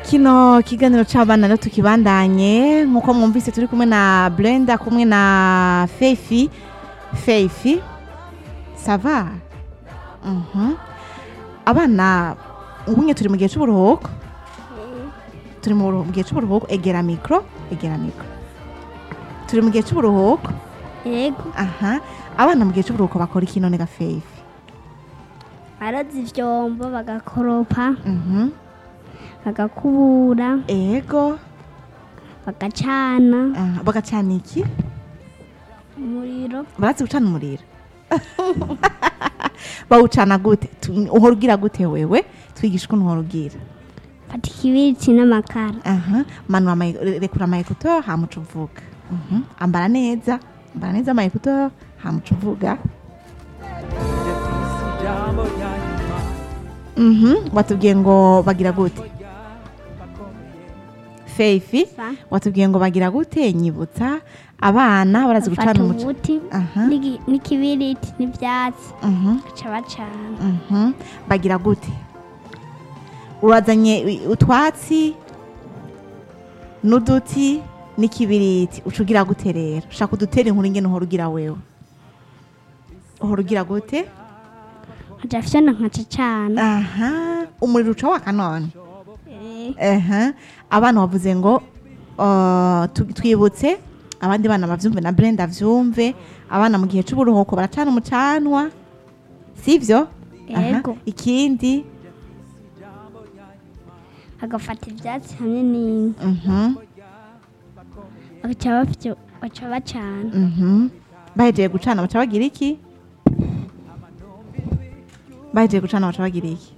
kino kiganiro c'abana rero tukibandanye nk'uko mwumvise turi kumwe na brenda kumwe na feifi feifi sava Mhm. abana ubunye turi mu gihe c'uburuhuko turi mu buruhu- mu gihe c'uburuhuko egera mikro egera mikro turi mu gihe c'uburuhuko yego aha abana mu gihe c'uburuhuko bakora iki none ga feifi baraza ivyombo bagakoropa Mhm. bagakubura ego bagacana aha, bagacana iki umuriro barazi gucana umuriro bawucana gute Tu- uhora ugira gute wewe twigisha ukuntu uhora ugira fata ikibiriti n'amakara aha manura ama- rekura amayekuto hamuca uvuga Mhm. ambara neza ambara neza amayekuto hamuca uvuga Mhm. watubwiye ngo bagira gute feifi Sa. watubwiye ngo bagira gute nyibutsa abana barazi gucana bafata umuco umuti Aha. n'igi- n'ikibiriti n'ivyatsi Mhm. baca bacana Mhm. bagira gute urazanye i- utwatsi n'uduti n'ikibiriti uca ugira gute rero ushaka udutera inkuru ingene uhora ugira wewe uhora ugira gute nkaca fyona nkaca cana aha umuriro uca waka none Eh, Aha. abana bavuze ngo uh, tu- twibutse abandi bana bavyumve na brenda avyumve abana mu gihe c'uburuhuko baracana umucanwa sivyo Aha. Yego. ikindi agafata ivyatsi hamwe n'inka mhm, baca bafyo- baca bacana mhm. bahejeje gucana baca bagira iki bahejeje gucana baca bagira iki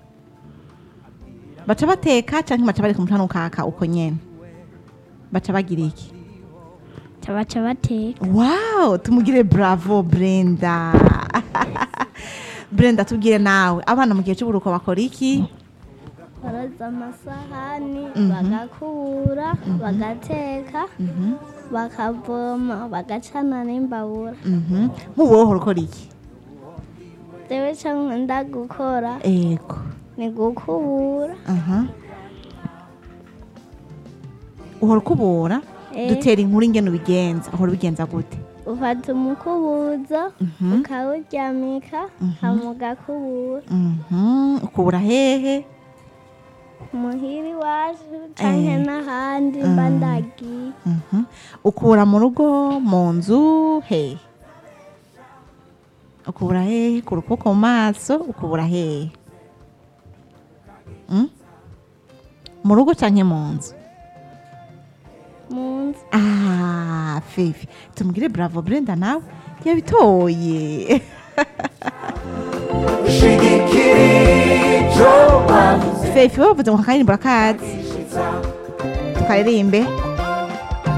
baca bateka canke baca bareka umucana ukaka uko nyene baca bagira iki baca baca bateka wow tumugire bravo brenda brenda tubwire nawe abana mu gihe c'uburuko bakora iki baroza amasahani Mhm. bagakubura bagateka bakavoma bagacana n'imbabura Mhm. nk'ubu wowe uhora ukora iki jewe co nkunda gukora ego ni gukubura aha uhora ukubura Eh. dutera inkuru ingene ubigenza uhora ubigenza gute ufata umukubuzo Mhm. ukawuryamika hama ugakubura Mhm. ukubura hehe muhira iwacu canke Eh. n'ahandi mba ndagiye Mhm. ukubura mu rugo mu nzu hehe ukubura hehe ku rukoko mu maso ukubura hehe Mm? mu rugo canke mu nzu mu nzu ah fifi tumugire bravo brenda nawe yabitoye fifi bavuze ngo kakaririmbo akazi tukaririmbe